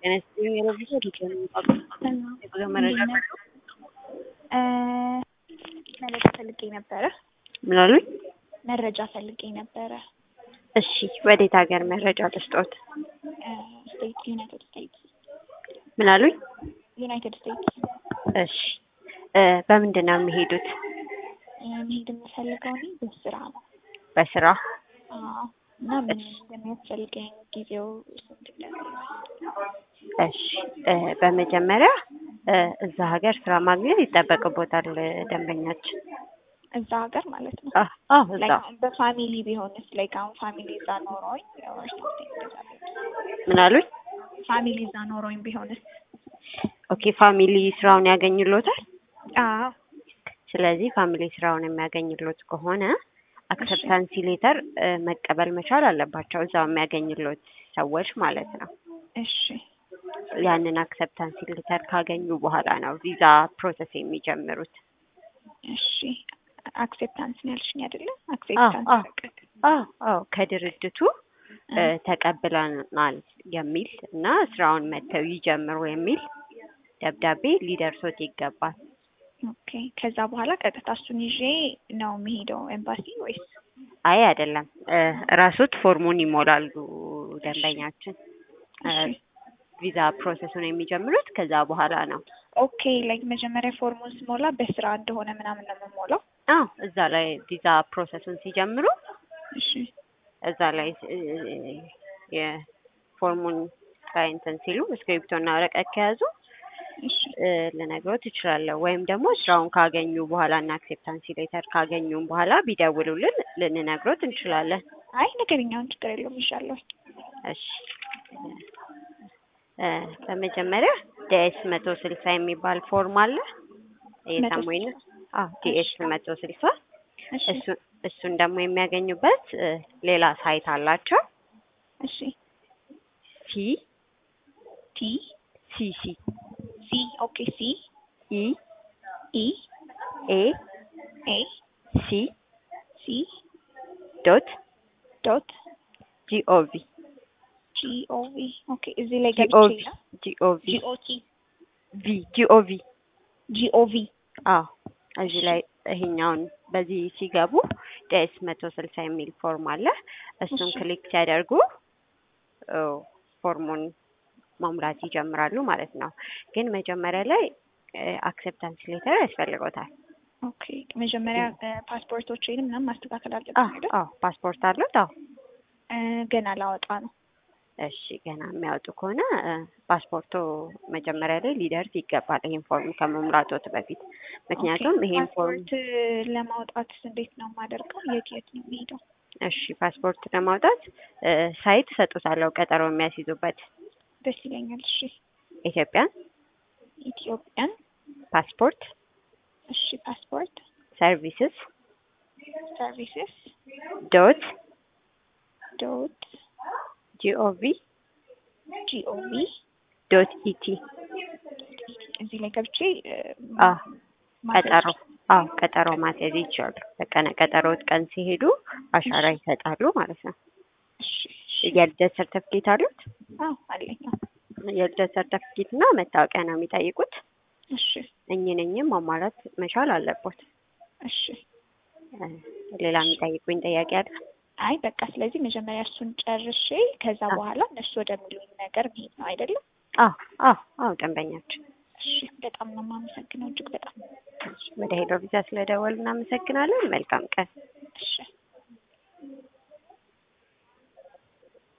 ጤና ይስጥልኝ የለብሶ ዲቴል የጉዞ መረጃ መረጃ ፈልጌ ነበረ። ምን አሉኝ? መረጃ ፈልጌ ነበረ። እሺ ወዴት ሀገር መረጃ ልስጦት? ስቴት ዩናይትድ ስቴትስ ምን አሉኝ? ዩናይትድ ስቴትስ እሺ እ በምንድን ነው የሚሄዱት? መሄድ የምፈልገው እኔ በስራ ነው። በስራ አዎ። እና ምን እንደሚያስፈልገኝ ጊዜው ስንት እንደሆነ እሺ እ በመጀመሪያ እ እዛ ሀገር ስራ ማግኘት ይጠበቅቦታል ደንበኛችን። እዛ ሀገር ማለት ነው። አ- አዎ እዛ ላይክ አሁን በፋሚሊ ቢሆንስ ላይክ አሁን ፋሚሊ እዛ ኖሮኝ or something እንደዛ ቢሆን ምን አሉኝ? ፋሚሊ እዛ ኖሮኝ ቢሆንስ? ኦኬ ፋሚሊ ስራውን ያገኙሎታል። አዎ ስለዚህ ፋሚሊ ስራውን የሚያገኝሎት ከሆነ አክሰፕታንሲ ሌተር መቀበል መቻል አለባቸው እዛው የሚያገኝሎት ሰዎች ማለት ነው። እሺ ያንን አክሰፕታንሲ ሌተር ካገኙ በኋላ ነው ቪዛ ፕሮሰስ የሚጀምሩት። እሺ አክሴፕታንስ ነው ያልሽኝ አይደለ? አዎ፣ አክሴፕታንስ አዎ። ፈቀድ አዎ አዎ ከድርጅቱ እ ተቀብለናል የሚል እና ስራውን መተው ይጀምሩ የሚል ደብዳቤ ሊደርሶት ይገባል። ኦኬ ከዛ በኋላ ቀጥታ እሱን ይዤ ነው የሚሄደው ኤምባሲ ወይስ? አይ አይደለም እ ራሶት ፎርሙን ይሞላሉ ደንበኛችን እ እሺ ቪዛ ፕሮሰሱን የሚጀምሩት ከዛ በኋላ ነው። ኦኬ ላይክ መጀመሪያ ፎርሙን ስሞላ በስራ እንደሆነ ምናምን ነው የምሞላው። አዎ እዛ ላይ ቪዛ ፕሮሰሱን ሲጀምሩ እሺ እዛ ላይ እ የፎርሙን ላይ እንትን ሲሉ እስክሪፕቶና ወረቀት ከያዙ እሺ እ ልነግሮት እችላለሁ። ወይም ደግሞ ስራውን ካገኙ በኋላ እና አክሴፕታንሲ ሌተር ካገኙም በኋላ ቢደውሉልን ልንነግሮት እንችላለን። አይ ነገርኛውን ችግር የለውም ይሻለሁ። እሺ እ በመጀመሪያ ዲኤስ መቶ ስልሳ የሚባል ፎርም አለ እየሰሙኝ ነው? አዎ ዲኤስ መቶ ስልሳ እሺ እሱ እሱን ደግሞ የሚያገኙበት እ ሌላ ሳይት አላቸው እሺ ሲ ቲ ሲ ሲ ሲ ኦኬ ሲ ኢ ኢ ኤ ኤ ሲ ሲ ዶት ዶት ጂኦቪ ጂኦቪ ኦኬ እዚህ ላይ ጂኦቪ ገብቼ ነው ጂኦቪ ጂኦቲ ቪ ጂኦቪ ጂኦቪ አዎ እዚህ ላይ ይሄኛውን በዚህ ሲገቡ ዲኤስ መቶ ስልሳ የሚል ፎርም አለ። እሱን እሺ። ክሊክ ሲያደርጉ ኦ ፎርሙን መሙላት ይጀምራሉ ማለት ነው። ግን መጀመሪያ ላይ አክሴፕታንስ ሌተር ያስፈልጎታል። ኦኬ መጀመሪያ ፓስፖርቶችን ምናምን ማስተካከል አዎ አለብኝ አይደል? አዎ ፓስፖርት አሉት? አዎ እ ገና ላወጣ ነው። እሺ ገና የሚያወጡ ከሆነ እ ፓስፖርቱ መጀመሪያ ላይ ሊደርስ ይገባል ይሄን ፎርም ከመሙላቶት በፊት ምክንያቱም ኦኬ፣ ይሄን ፎርም ፓስፖርት ለማውጣት እንዴት ነው የማደርገው? የት የት ነው የሚሄደው? እሺ ፓስፖርት ለማውጣት እ ሳይት እሰጡታለሁ ቀጠሮ የሚያስይዙበት ደስ ይለኛል። እሺ ኢትዮጵያን ኢትዮጵያን ፓስፖርት እሺ ፓስፖርት ሰርቪስስ ሰርቪስስ ዶት ዶት ጂኦቪ ጂኦቪ ዶት ኢቲ እዚህ ላይ ገብቼ እ አዎ ማስያዝ ቀጠሮ አዎ ቀጠሮ ማስያዝ ይችላሉ። በቀነ ቀጠሮት ቀን ሲሄዱ አሻራ ይሰጣሉ ማለት ነው። እሺ እሺ። የልደት ሰርተፍኬት አሉት? አዎ አለኝ። አዎ። የልደት ሰርተፍኬት እና መታወቂያ ነው የሚጠይቁት። እሺ እኝን እኝም ማሟላት መቻል አለቦት። እሺ። እ ሌላ የሚጠይቁኝ ጥያቄ አለ? አይ በቃ ስለዚህ መጀመሪያ እሱን ጨርሼ ከዛ አዎ። በኋላ እነሱ ወደሚሉኝ ነገር መሄድ ነው አይደለም? አዎ አዎ አዎ ደንበኛችን እሺ በጣም ነው የማመሰግነው እጅግ በጣም ወደ ሄሎ ቪዛ ስለደወሉ እናመሰግናለን። መልካም ቀን። እሺ